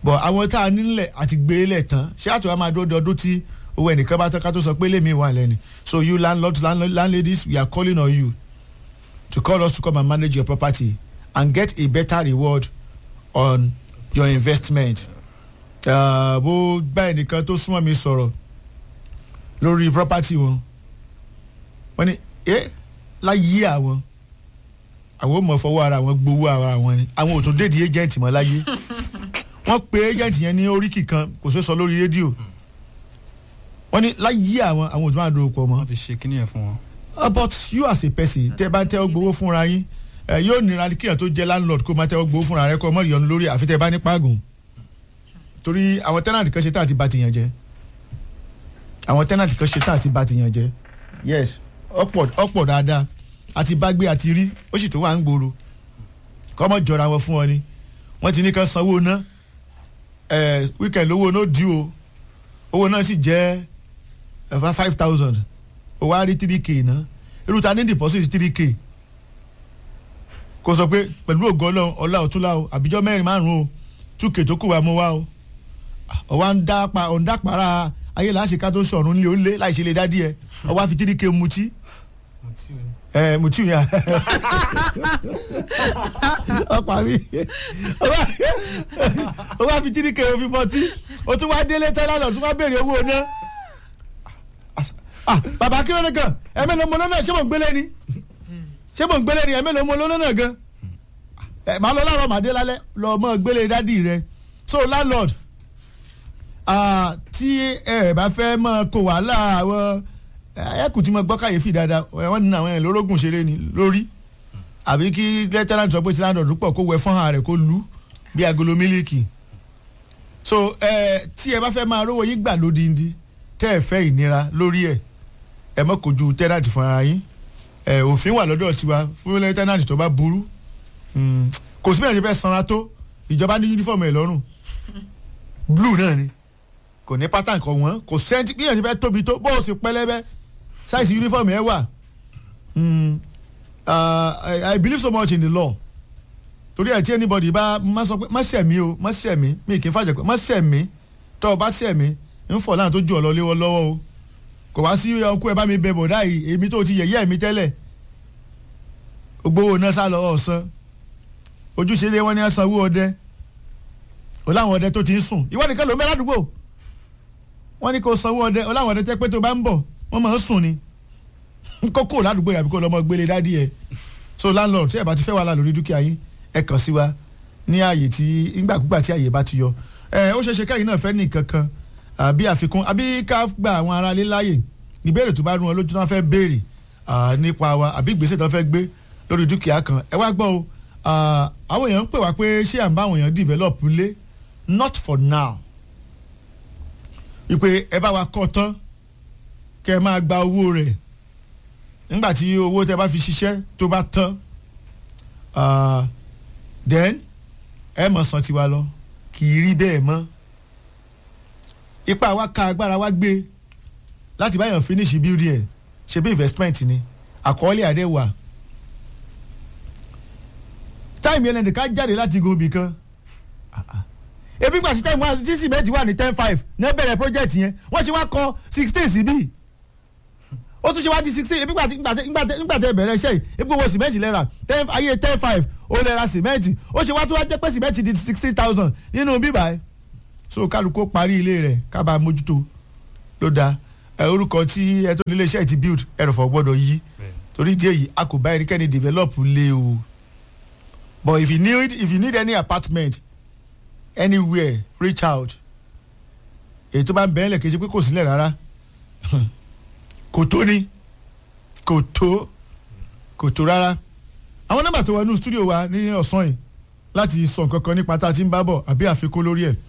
bọ̀ àwọn tá a nílẹ̀ àti gbé lẹ̀ tán ṣé àtúwá máa dúró de ọdún tí owó ẹnìkan bá tán ká tó sọ pé lèmi wà lẹ́ni so you landlords landlord, landladies we are calling on you to call us to come and manage your property and get a better reward on your investment. Uh, bó bá ẹnìkan tó súnmọ́ mi sọ̀rọ̀ lórí property wọn wọ́n ní ẹ́ láyé àwọn àwọn ò mọ̀ fọwọ́ ara wọn gbowó ara wọn ni àwọn ò tún dédìí agent mọ́ láyé wọ́n pe agent yẹn ní oríkì kan kò ṣeé sọ lórí rédíò wọ́n ní láyé àwọn àwọn ò tún máa dúró pọ̀ mọ́ wọ́n ti ṣe kíní yẹn fún wọn. Uh, but you as a person tẹ bá ń tẹ́wọ́ gbowó fúnra yín ẹ yóò nira kíyàn tó jẹ́ landlord kó máa tẹ́wọ́ gbowó fúnra rẹ kó mọ̀ ìyọnu lórí àfi tẹ bá ní pàgùn torí àwọn tenant kan ṣe tá àti bá tìyàn jẹ àwọn tenant kan ṣe tá àti bá tìyàn jẹ yes ọ̀pọ̀ ọ̀pọ̀ dáadáa àti bá gbé àti rí ó sì tún wà ń gbòòrò kọ́mọ jọra wọn fún ọ ni wọ́n ti ní ká sanwó ná ẹ̀ weekend owó náà dì o owó náà sì jẹ́ ẹ̀fà five thousand o wá rí three k ná irú ta ní deposit three k kò sọ pé pẹ̀lú ògo ọlọ́run ọlá ọ̀túnlá o àbíjọ́ mẹ́rin márùn-ún o two k tó kù wá mú wá o ọwọ́ ń dá pa ọ̀ ń dá para ayé làásìká tó sọ̀rùn lé o lé láì ṣe lè dá díẹ̀ ọwọ́ àfi three k mutí ẹ mutiu yẹn ọ̀pá mi ọwọ́ àfi three k òfin mọtí o tún wá délé tẹ́lá lọ tún wá béèrè owó náà ah bàbá kí ló dé gan ẹ̀mẹ́ ló mọ lọ́nà ṣé mò ń gbélé ni ṣé mò ń gbélé ni ẹ̀mẹ́ ló mọ lọ́nà gan ẹ̀ máa lọ láàárọ̀ màdé lálẹ́ lọ mọ́ gbélé dádì rẹ so landlord ah, tí ẹ bá fẹ́ mọ́ kó wàhálà àwọn ẹ̀kú tí mo gbọ́ kàyéfì dáadáa wọ́n ní àwọn ẹ̀ lórógùn ṣeré ni lórí àbí kí lieutenant sọ pé tí landlord pọ̀ kó wẹ fọ́nhà rẹ̀ kó lu bí agolo mílíkì so ẹ tí ẹ bá fẹ́ máa rówó yín gbà lódìndín tẹ́ ẹ fẹ́ ìnira lórí ẹ̀ ẹ mọ̀ kojú tẹ́nàtì fúnra yín ẹ òfin wà lọ́dọ̀ tiwa fún tẹ́nàtì tó bá burú Mm, kò sí bẹ́ẹ̀ ṣe fẹ́ sanra tó ìjọba ní yúnífọ̀mù ẹ̀ lọ́rùn blue náà ni kò ní pátá nǹkan wọ́n kò sẹ́ńtì bí èèyàn ṣe fẹ́ tóbi tó bó o sì pẹ́lẹ́bẹ́ sáìsì yúnífọ̀mù ẹ̀ wà Mm, uh, I, I believe so much in the law torí ẹ̀ tí anybody bá má sọ pé má ṣẹ̀mí o má ṣẹ̀mí mi kì í fàjẹ́ pé má ṣẹ̀mí tọ́ ọ bá ṣẹ̀mí ń fọ̀ láwọn tó ju ọ̀lọ́ léwọ́ lọ́wọ́ o kò wá sí ọkú ẹ bá mi bẹ bọ̀dá yìí èmi tó ti yẹ̀yẹ́ mi tẹ́lẹ̀ gbowó náà sá lọ́wọ́ ọ̀sán ojúṣe lé wọn ní sanwó ọdẹ o láwọn ọdẹ tó ti ń sùn ìwọ nìkan ló ń bẹ ládùúgbò wọn ní kó sanwó ọdẹ o láwọn ọdẹ tẹ pé tó bá ń bọ̀ wọ́n máa ń sùn ni kókó ládùúgbò yàbí kó lọ́mọ gbélé dádì ẹ̀ so landlord tí ẹ bá ti fẹ́ wàhálà lórí dúkìá yín ẹ kàn sí wa ní ààyè tí nígbàkúgbà tí ààyè bá ti yọ ẹ ó ṣeéṣe káyìn náà fẹ́ ní nǹkan kan àbí àfikún àbí ká gba àwọn aráalé láàyè ìbéèrè tó bá rún wọn lójú tó wọn fẹ́ béèrè nípa wa àbí ìgbésẹ̀ tó wọn fẹ́ gbé lórí dúkìá kan ẹ wá gbọ́ o àwọn èèyàn ń pè wá pé ṣé à ń bá àwọn èèyàn develop lé not for now wípé ẹ bá wa kọ́ tán kẹ́ ẹ máa gba owó rẹ̀ nígbà tí owó tẹ́ bá fi ṣiṣẹ́ tó bá tán then ẹ mọ̀ san tiwa lọ kì í rí bẹ́ẹ̀ mọ́ ipa wa ka agbára wa gbé láti báyọ̀ finish building ẹ̀ ṣe bí investment ni àkọọ́lẹ̀ àdé wà táìmù yẹn lẹ́nìkan jáde láti gòmì kan ebi gbà sí táìmù wa sí cement wà ní ten five ní bẹ̀rẹ̀ project yẹn wọ́n ṣe wá kọ sixteen síbí ó tún ṣe wá di sixteen ebi gbà nígbà tẹ bẹ̀rẹ̀ iṣẹ́ yìí ebi gbogbo cement lẹ́ra ayé ten five ó lẹ́ra cement ó ṣe wá tó wá jẹ́ pé cement di sixteen thousand nínú bíbá ẹ̀ so kálukó parí ilé rẹ̀ kábàá mójútó ló dáa ẹ orúkọ tí ẹ tó nílé iṣẹ́ ti build ẹrọ̀fọ̀ gbọ́dọ̀ yí torí díẹ̀ yìí a kò bá ẹnikẹ́ni develop lé o but if you need if you need any apartment anywhere reach out èyí tó bá ń bẹ́ẹ̀ lẹ̀ kì í ṣe pé kò sílẹ̀ rárá kò tó ni kò tó kò tó rárá àwọn nọ́mbà tó wà nínú studio wa ní ọ̀sán yìí láti sọ nǹkan kan nípa tá a ti ń bá bọ̀ àbí àfikún lórí ẹ̀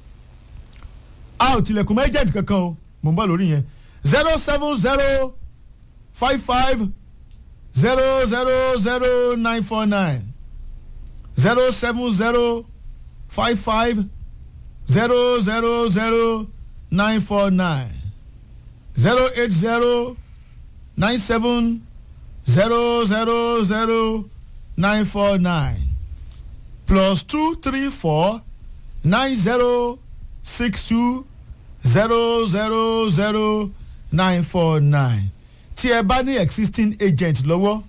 a ò tilẹ̀kùn mọ́ agent kankan o mò ń bọ̀ lórí yẹn zero seven zero five five zero zero zero nine four nine zero seven zero five five zero zero zero nine four nine zero eight zero nine seven zero zero zero nine four nine plus two three four nine zero six two zero zero zero nine four nine tí ẹ bá ní existing agent lọ́wọ́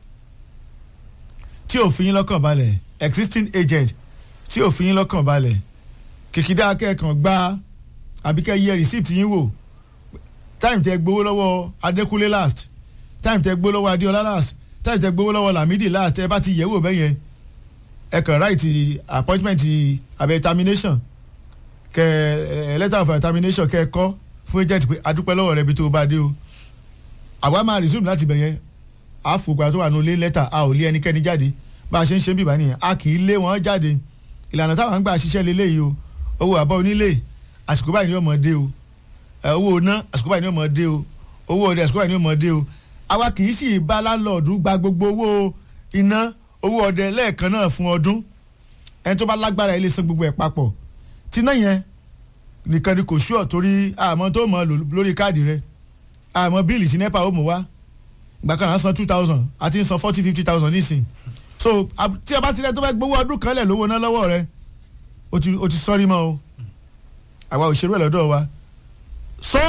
tí ò fi yín lọ́kàn balẹ̀ existing agent tí ò fi yín lọ́kàn balẹ̀ kìkìdá akẹ́kọ̀ọ́ gba àbíkẹ́ yẹ receipt yín wò time tẹ gbowó lọ́wọ́ adékúnlé last time tẹ gbowó lọ́wọ́ adéọlá last time tẹ gbowó lọ́wọ́ lamidi last ẹ bá ti yẹ̀ wò bẹ́yẹn ẹ kàn right appointment abẹ termination kẹ ẹ letter of termination kẹ kọ fún agent pé adúpẹ́ lọ́wọ́ rẹ bí tó bá dé o àwa máa resume láti bẹ̀ yẹn àfògbà tó wà ní olé lẹ́tà a ò lé ẹnikẹ́ni jáde bá a ṣe ń ṣe bíbá nìyẹn a kì í lé wọn jáde ìlànà táwọn ń gbà ṣiṣẹ́ lélẹ́yìí o owó àbọ̀ onílé àsìkò báyìí ni ọmọ dé o owó iná àsìkò báyìí ni ọmọ dé o owó ọdẹ àsìkò báyìí ni ọmọ dé o àwa kì í sì bá láńlọ́ọ̀dù gba gbogbo owó iná owó ọdẹ lẹ́ẹ̀kan náà fún ọdún ẹni tó bá lágbára ilé san gbogbo ẹ̀ papọ̀ tí náà yẹn nìkan ni kò ṣúọ̀ torí àmọ́ tó mọ̀ lórí káàdì rẹ̀ àmọ́ bíìlì tí nepa ó mú wá ìgbà kan à ń san two thousand àti ń san forty fifty thousand nísìn so tí ẹ bá ti rẹ tó fẹ́ gbowó ọdún kan lẹ̀ lówó ná lọ́wọ́ rẹ o ti o ti sọ́rí mọ́ o àwa ò ṣerú ẹ̀ lọ́dọ̀ wa sọ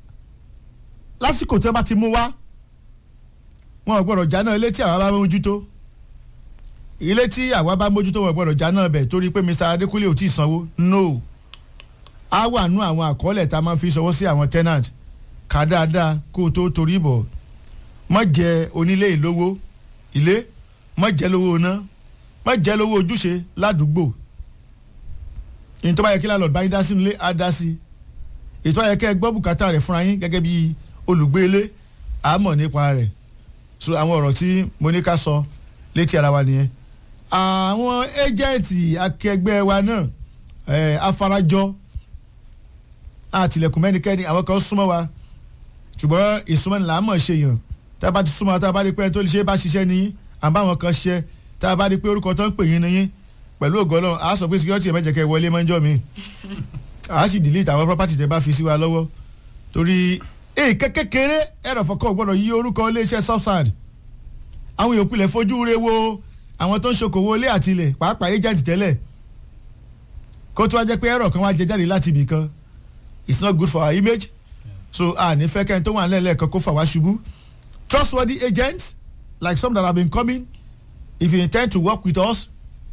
lásìkò tí wọ́n bá ti mú wá wọn ò gbọ́dọ̀ jáná ilé tí àwa bá mójútó ilé tí àwa bá mójútó wọn ò gbọ́dọ̀ jáná bẹ̀ torí pé Mr Adékúnlé ò tí ì sanwó no á wà nú àwọn àkọọ́lẹ̀ tá a máa fi ṣọwọ́ sí àwọn tenant ká dáadáa kó o tó torí bọ̀ má jẹ onílé ìlówó ilé má jẹ lówó iná má jẹ lówó ojúṣe ládùúgbò ìyẹn tó bá yẹ kí landlord bá yín dá sínú ilé á dá sí ètò àyẹ̀kẹ́ gbọ́ bùkátà rẹ̀ fúnra yín gẹ́gẹ́ bí olùgbé ilé àmọ̀ nípa rẹ̀ so àwọn ọ̀rọ̀ tí mo ní ká sọ létí ara wa nìyẹn àwọn ẹ́jẹ̀ǹtì akẹgbẹ́ wa náà ẹ̀ afarajọ àtìlẹ̀kùn mẹ́nikẹ́ni àwọn kan súnmọ́ wa ṣùgbọ́n ìsúnmọ́ ni làá mọ̀ ṣe yàn tá a bá ti súnmọ́ tá a bá rí pé tó lè ṣe bá ṣiṣẹ́ ní àbáwọn kan ṣiṣẹ́ tá a bá rí pé orúkọ tó ń pè yín nìyín pẹ̀lú ògo Ọlọ́run a sọ pé security ẹ̀ mẹ́jẹ̀ kẹ́ wọlé mọ́jọ́ mi a sì delete àwọn property tẹ́ bá fi sí wa lọ́wọ́ torí èyí kékeré ẹ̀rọ fọkọ̀ gbọ́dọ̀ yí orúkọ iléeṣẹ́ subsand àwọn yòókù lẹ̀ fojú re wo àwọn tó ń ṣokòwò ilé àti ilẹ̀ pàápàá agent tẹ́lẹ̀ kó tó wá jẹ́ pé ẹ̀rọ kan wá jẹ jáde láti ibì kan it's not good for our image so a ní fẹ́ kẹ́ni tó wà nílẹ̀ kan kó fà wá ṣubú trustworthy agents like some that have been coming if you intend to work with us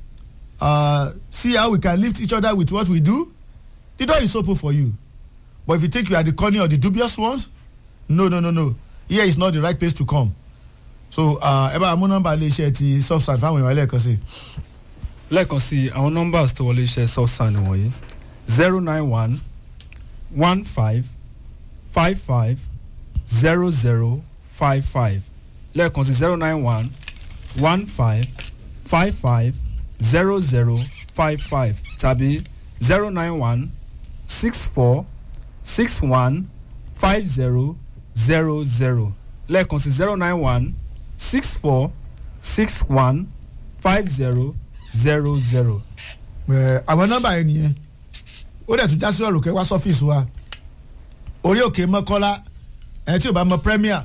uh, see how we can lift each other with what we do the door is open for you but if you think you are the corny or the dubious ones no no no no here is not the right place to come so ẹ bá mú nọ́mbà iléeṣẹ́ ti substance fáwọn èèyàn lẹ́ẹ̀kan sí. lẹ́ẹ̀kan sí àwọn nọ́mbà tó wọlé iṣẹ́ substance wọ̀nyí zero nine one one five five five zero zero five five lẹ́ẹ̀kan sí zero nine one one five five five zero zero five five tàbí zero nine one six four six one five zero zero zero lẹ́ẹ̀kan sí zero nine one six four six one five zero zero zero. àwọn nọ́mbà yẹn nìyẹn ó dẹ̀ tún já sí ọ̀rùn kẹ́ wá sọ́fíìsì wa orí òkè mọ́kọ́lá ẹni tí ò bá mọ premier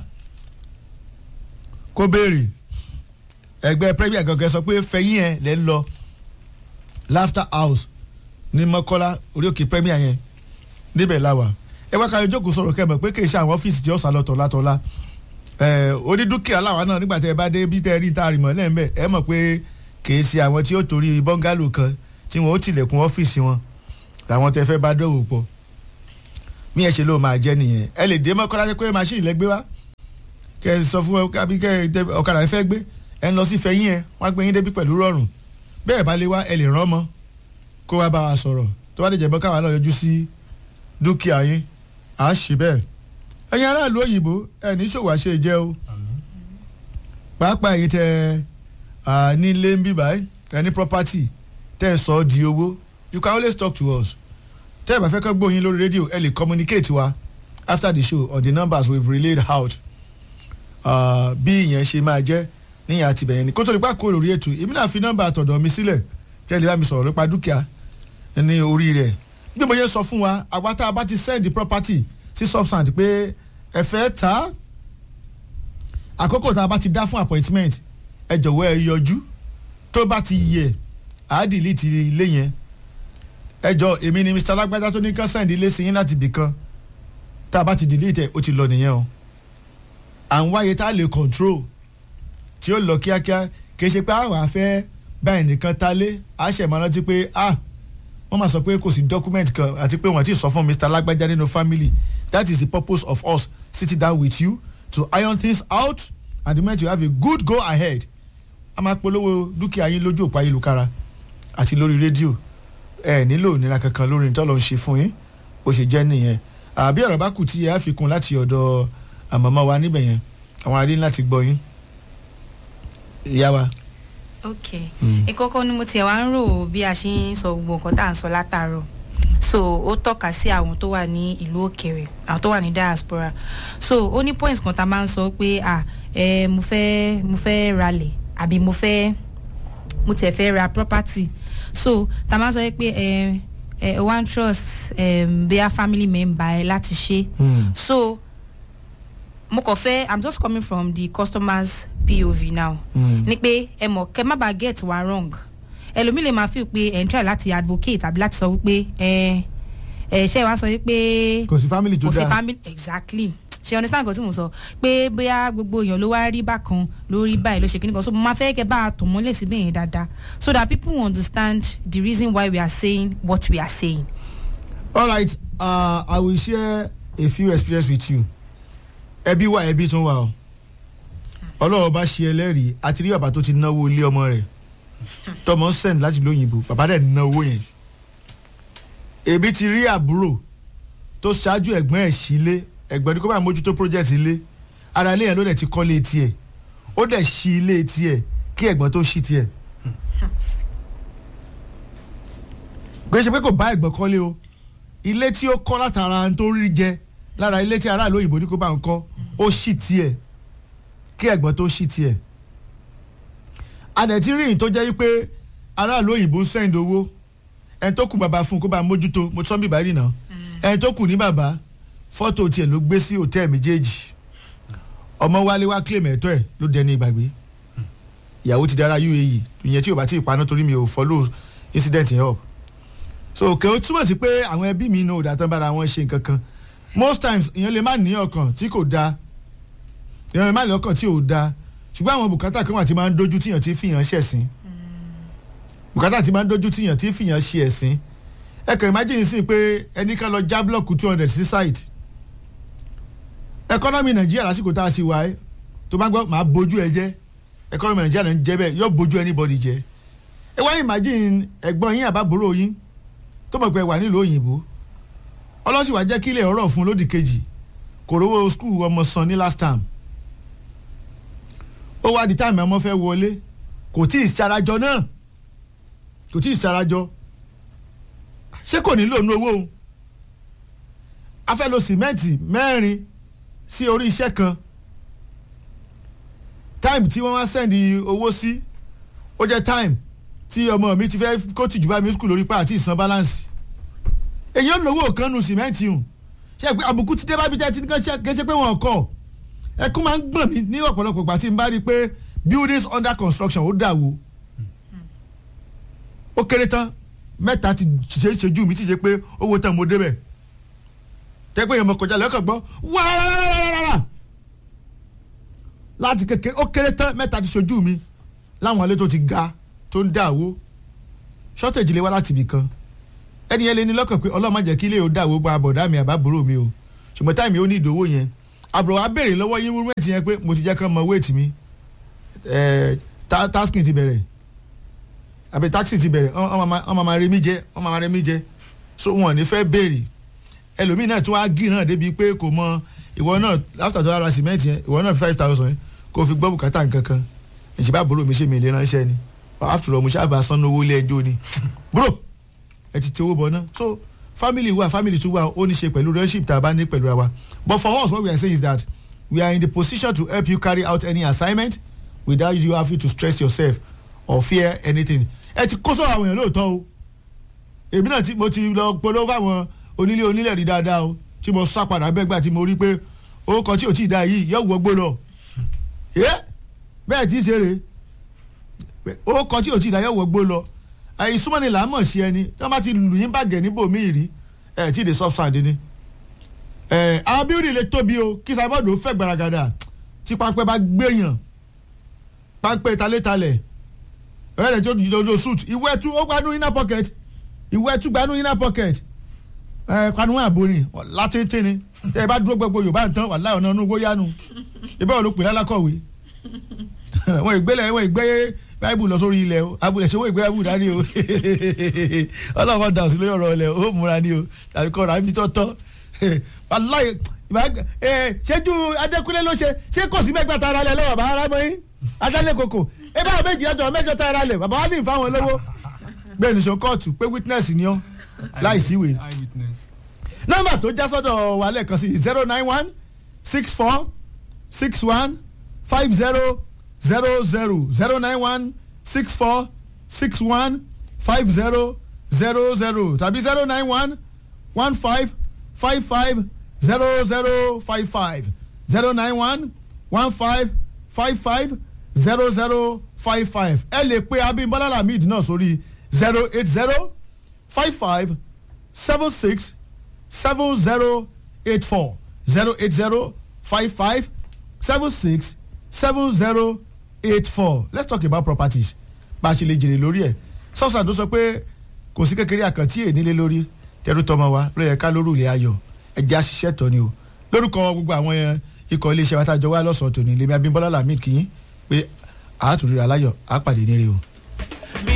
kó béèrè ẹgbẹ́ premier gangan sọ pé fẹ̀yìn ẹ̀ lẹ́ ń lọ laughter house ní mọ́kọ́lá orí òkè premier yẹn níbẹ̀ la wà ẹ wá káyọ̀ jókòó sọ̀rọ̀ kẹ́ mọ̀ pé kì í ṣe àwọn ọ́fíìsì tí ó sá lọ́tọ̀ látọ̀lá onídùkìá làwa náà nígbà tí ẹ bá dé bí tẹ́ ẹ rí tá a rì mọ́ lẹ́ẹ̀mbẹ́ ẹ mọ̀ pé kì í ṣe àwọn tí ó torí bọ́ngálò kan tí wọ́n ó tilẹ̀kùn ọ́fíìsì wọn làwọn tẹ́ fẹ́ bá dọ̀wò pọ̀ mí ẹ ṣe ló máa jẹ́ nìyẹn ẹ lè dé mọ́kànlá ṣe pé máṣíìnì lẹ́gbẹ́ wá kẹ ẹ sọ fún ẹ kábí kẹ ẹ ọ̀kadà ẹ fẹ́ gbé ẹ ń lọ sí fẹ́yìn ẹ wọ́n á gbé yín débi pẹ̀lú rọrùn bẹ́ẹ̀ bá lè wá ẹ lè rán mọ́ kó wá bá wa sọ̀rọ̀ tó bá lè jẹ́ bọ́ káwa náà yọjú sí dúkìá yín à á ṣe bẹ́ẹ̀ ẹ̀yin aráàlú òyìnbó ẹ ní ṣòwò àṣẹ jẹ́ o pàápàá ẹ̀yin tẹ ní ilé ń bí báyìí ẹ ní property tẹ́ ẹ sọ di owó you can always talk to us tẹ́ ẹ bá fẹ́ kọ́ gbóyin lórí rédíò ẹ lè communicate wa after the show on the numbers we've relayed out uh, bí ìyẹn ṣe máa jẹ́ níyàn àti bẹ̀yẹn ni kó tó lè pa kó lórí ètò èmi náà fi nọ́mbà àtọ̀dọ̀ mi sílẹ̀ kẹ́ ẹ lè bá mi sọ̀rọ̀ nípa dúkìá ní orí rẹ̀ bí mo yẹ sọ fún wa àwa tá a bá ti send the property sí substand pé ẹ fẹ́ ta àkókò tá a bá ti dá fún appointment ẹ jọ̀wọ́ ẹ yọjú tó bá ti yẹ àá delete ilé yẹn ẹ jọ èmi ni mr alágbádá tó ní kán sẹ́ǹdì ilé sí yín láti ibì kan tá a bá ti delete ẹ̀ ó ti lọ nìyẹn o à ń wáyé tá a lè control tí ó lọ kíákíá kì í ṣe pé àwọn afẹ́ báyìí nìkan ta lé a ṣẹ̀ máa rántí pé ah wọ́n máa sọ pé kò sí document kan àti pé wọ́n ti sọ fún mr alágbádá nínú family that is the purpose of us sitting down with you to iron things out and the moment you have a good go ahead a máa polówó dúkìá yín lójú òpó ayélujára àti lórí rédíò ẹ nílò ìnira kankan lórí ní tọ́lọ́ ń ṣe fún yín bó ṣe jẹ́ nìyẹn àbí ọ̀rọ̀ bá kù tí ẹ á fi kún láti ọ̀dọ̀ àmọ́mọ́ wa níbẹ̀ yẹn àwọn arí láti gbọ́ yín ìyá wa. ok ìkọ́kọ́ ni mo tiẹ̀ wá ń rò bí a ṣe ń sọ gbogbo nǹkan tá à ń sọ látàárọ̀ so ó tọ́ka sí àwọn tó wà ní ìlú òkèèrè àwọn tó wà ní diaspora so ó ní points kan tá a máa ń sọ pé à ẹ mo fẹ́ mo fẹ́ ralẹ̀ àbí mo fẹ́ mo tiẹ̀ fẹ́ ra property so tá a máa ń sọ pé ẹ ẹ one trust um, bí a family member ẹ láti ṣe so mo kàn fẹ́ i'm just coming from the customers pov now ni pé ẹ mọ̀ kẹ́ má bàa get wa wrong ẹlòmíì lè máa feel pé ẹ̀ ń try láti advocate tàbí láti sọ wípé ẹ ẹ ṣe wá sọ wípé kò sí family tó kò sí dáa family exactly ṣe understand nǹkan tí mo sọ pé bóyá gbogbo èèyàn ló wá rí bákan ló rí báyìí ló ṣe kíní kan so mo máa fẹ́ kẹ́ bá a tò mọ́lẹ̀ síbẹ̀ yẹn dáadáa so that people will understand the reason why we are saying what we are saying. all right uh, i will share a few experience with you ẹbí wa ẹbí tún wà o ọlọ́wọ́ bá ṣe ẹlẹ́rìí àti rí bàbá tó ti náwó ilé ọmọ rẹ̀ tọmọ send láti lóyìnbó bàbá rẹ̀ ná owó yẹn èmi ti rí àbúrò tó ṣáájú ẹ̀gbọ́n ẹ̀ sílé ẹ̀gbọ́n ní kó bá mójútó project ilé ara ilé yẹn ló dẹ̀ ti kọ́lé tiẹ̀ ó dẹ̀ ṣí ilé tiẹ̀ kí ẹ̀gbọ́n tó ṣí tiẹ̀ kò ṣe pé kò bá ẹ̀gbọ́n kọ́lé o ilé tí ó kọ́ látara tó rí jẹ lára ilé tí aráàlú òyìnbó ní kó bá ń kọ́ ó ṣí tiẹ̀ kí ẹ̀gbọ́n tó ṣí tiẹ̀ adẹ̀ tí rí ìyìn tó jẹ́ wípé aráàlú òyìnbó ń sẹ́yìn owó ẹni tó kù bàbá fún un kó bá mójútó mo tọ́ bí bàá rìnà ẹni tó kù ní bàbá fọ́tò tiẹ̀ ló gbé sí hòtẹ́ẹ̀ méjèèjì ọmọ wálé wá claim ẹ̀tọ́ ẹ̀ ló dẹni ìgbàgbé ìyàwó ti dára uae ìyẹn tí ò bá ti paná torí mi ò follow incident yẹn up so kò ó túmọ̀ sí pé àwọn ẹbí mi náà ò dá tán bára wọn ṣe nǹkan kan most times ìyẹn lè má ní ọkàn tí kò dáa ìyẹn lè má ní ọkàn tí ò dáa ṣùgbọ́n àwọn bùkátà kan wà tí máa ń dojú tíyàn tí fìyàn ṣẹ̀sìn bùkátà tí máa ń dojú tíyàn tí fìyàn ṣe ẹ̀sìn ẹ kàn imagine sí pé ẹnì kan lọ já blọọkù two hundred sí site ẹkọ́nọ́mì nàìjíríà lásìkò tá a sì wá ẹ tó bá gbọ́ máa bójú ẹ jẹ́ ẹkọ́nọ́mì nàìjíríà náà ń jẹ́ bẹ́ẹ̀ yóò bójú anybody jẹ́ ẹ wá imagine ẹ̀gbọ́n yín àbábòrò yín tó mọ̀ pé ẹ wà nílùú òyìnbó ọlọ́sìn wàá jẹ́ kílẹ̀ ọ̀rọ̀ fún lódì kejì kò rówó skul ọmọ san ní last term ó wá di táìmù ọmọ fẹ́ wọlé kò tí ì sarajọ náà kò tí ì sarajọ ṣé kò nílò nu owó òun a fẹ́ lo sìmẹ́ǹtì mẹ́rin sí orí iṣẹ́ kan táìmù tí wọ́n wá sẹ́ndì owó sí ó jẹ́ táìmù tí ọmọ mi ti fẹ́ kó tìjú bá mi skul lórí pa àti ìsan balance èyí ò lówó kan nu sìmẹ́ǹtì hùn ṣe pé àbùkù ti dé bá bí tẹ́ ti ní kẹ́ ṣe pé wọ́n kọ́ ẹkún máa ń gbọ̀n mí ní ọ̀pọ̀lọpọ̀ ìgbà tí n bá rí i pé buildings under construction ó dà wó ó kéré tán mẹ́ta ti ṣe é ṣojú mi ti ṣe pé owó tán mo débẹ̀ tẹ́gbẹ́ yẹn mo kọjá lẹ́kàn gbọ́ wáárárárá láti kékeré ó kéré tán mẹ́ta ti ṣojú mi láwọn ilé tó ti ga tó ń dà wó shortage lè wá láti ibì kan ẹni yẹn lè ní lọ́kàn pé ọlọ́run má jẹ́ kí ilé yóò dà wó bá bọ̀dá mi àbábòrò mi o ṣùgbọ́n táìmì ó ní ìdòwò yẹn àbúrò wa béèrè lọ́wọ́ yín wéètì yẹn pé mo ti jẹ́ kán mọ wéètì mi tasking ti bẹ̀rẹ̀ àbí taxi ti bẹ̀rẹ̀ wọ́n máa rẹ mí jẹ wọ́n máa rẹ mí jẹ so wọn ò ní fẹ́ béèrè ẹlòmíì náà tún wá gí náà débi pé kò mọ ìwọ náà after tó ara cement yẹn ìwọ náà five thousand yẹn kò fi gbọ́ bùkátà nǹkan kan ìṣèbá àbúrò mi ṣe mi lè ránṣẹ́ ni after all mo ṣáà bá sanwó owó ilé ẹjọ́ ni bro ẹ ti ti owó bọ̀ náà so family wa family tún wa ó ní ṣe pẹ̀lú relationship tá a bá ní pẹ̀lú wa but for us what we are saying is that we are in the position to help you carry out any assignment without you having to stress yourself or fear anything ẹ ti kó sọ̀rọ̀ àwọn èèyàn lóòótọ́ o èmi náà tí mo ti lọ polówó àwọn onílé onílẹ̀ rí dáadáa o tí mo sá padà bẹ́gbà tí mo rí pé orúkọ tí ò tí ì dá yìí yóò wọgbó lọ ẹ bẹ́ẹ̀ tí í ṣe rè orúkọ tí ò tí ì dá yóò wọgbó lọ ìsúnmọ́ni là á mọ̀ sí ẹni tí wọ́n bá ti lù yín bàgẹ́ níbòmíì rí ẹ̀ tí ì dé soft sand ni àwọn bíúrì lè tóbi o kí sábọ́ọ̀dù ó fẹ́ gbaragada tí pápẹ́ bá gbéyàn pápẹ́ talétalẹ̀ ẹ̀rẹ́ tó di dodo suit ìwé ẹtú ó gbanú inner pocket ìwé ẹtú gbanú inner pocket ẹ̀ kanu àbórin látìntìn ni tẹ́ ẹ bá dúró gbogbo yorùbá nǹkan wà láì ọ̀nà inú gbóyánu ìbá wọn ló pè lálákọ̀wé wọn ìgbélé wọn ìgbé báìbù lọ sórí ilẹ̀ o abúlé ṣe wọ́n ìgbé báìbù dání o ọlọ́run dà sí lórí ọ̀rọ̀ ilẹ̀ o múra ní o tàbí kọ́ ra ibi tọ́tọ́ wàláyé ṣẹ́jú adékúnlé ló ṣe ṣé kò sí mẹ́gbà tá ara lẹ̀ lọ́wọ́ bá ara mọ́ yín ajálẹ̀ kòkò ẹ bá àwọn méjì ẹjọ́ mẹ́jọ tá ara lẹ̀ bàbá wa ní ìfáwọn lówó bẹ́ẹ̀ nìṣó kóòtù pé witness ni ọ́ láì síwèé eyewitness. nọ́mbà tó já sọ́dọ̀ wa lẹ́ẹ̀kan sí zero nine one six four six one five zero zero zero zero nine one six four six one five zero zero zero tàbí zero nine one one five five five zero zero five five zero nine one one five five five zero zero five five ẹ lè pe Abímbọ́lá Lamid náà sórí zero eight zero five five seven six seven zero eight four zero eight zero five five seven six seven zero eight four let's talk about properties bá a ṣe lè jèrè lórí ẹ̀ sọ́sà tó sọ pé kò sí kékeré àkàntì ènílé lórí tẹrù tọmọ wa ló yẹ ká lóru ilé ayọ̀ ẹjẹ́ àṣìṣe tọ́ ni o lórúkọ gbogbo àwọn ikọ̀ iléeṣẹ́ wa tá a jọ wá lọ́sọ̀ọ́ tòní lèmi Abímbọ́lá Lamid kìyìn pé àátúrírà láyọ̀ àápàdé níre o.